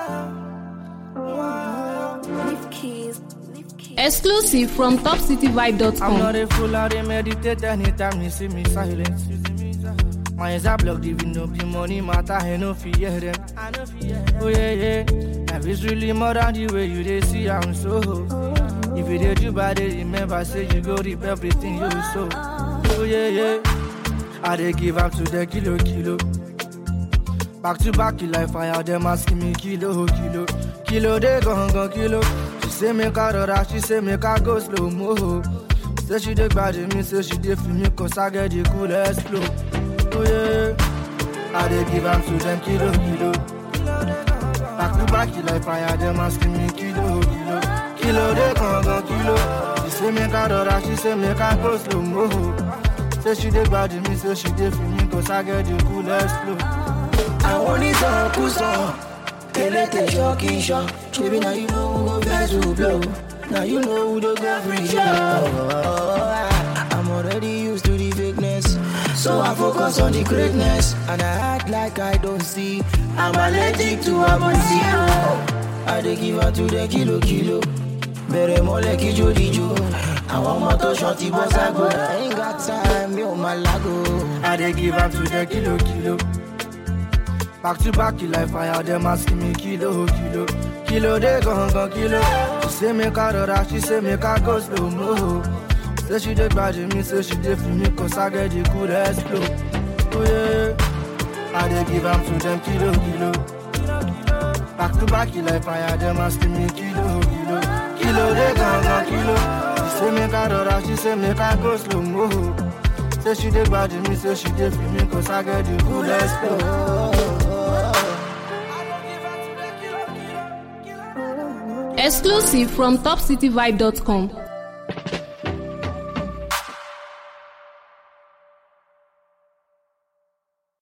Leave keys. Leave keys. Exclusive from I'm not topcityvibe.com. a fool, I dey meditate anytime you see me silent. My eyes are blocked, even though the money matter, I no fear them. Oh yeah, yeah. Life is really more than the way you they see I'm so. If you did you bad, they remember say you go reap everything you sow. Oh yeah, yeah. I dey give up to the kilo, kilo. Back to back, you like fire, them asking me kilo, kilo. Kilo, they gon' gon' kilo. She say make I rora, she say make I go slow mo. Say she dey bad me, say she dey feel me, cause I get the coolest flow. Oh yeah, I dey give up to them kilo, kilo. Back to back, you like fire, them asking me kilo, kilo. Kilo, they gon' gon' kilo. She say make I rora, she say make I go slow mo. Say she dey bad me, say she dey feel me, cause I get the coolest flow. àwọn onítọ̀kùsọ elétè ṣọ́ọ̀kì ṣọ́ ṣebí na you know who go vex who blow na you know who dey go free show. I'm already used to the fakeness so I focus on the greatness and I act like I don't see I'm allergic to amazio. I dey give her to the kilo kilo bẹ̀rẹ̀ mọ́lẹ̀ kíjó díjó àwọn ọmọ tó ṣan ti bọ́ ságo I ain't got time mi ò máa lágo. I dey give am to the kilo kilo. Back to back, you like fire, them asking me kilo kilo. Kilo they gon' gon' kilo. She say make I rora, she say make I go slow mo. Say she dey bad me, say she dey feel me, cause I get the coolest flow. Oh yeah, I dey give am to them kilo kilo. Back to back, you like fire, them asking me kilo kilo. Kilo they gon' gon' kilo. She say make I rora, she say make I go slow mo. Say she dey bad me, say she dey feel me, cause I get the coolest flow. Exclusive from topcityvibe.com.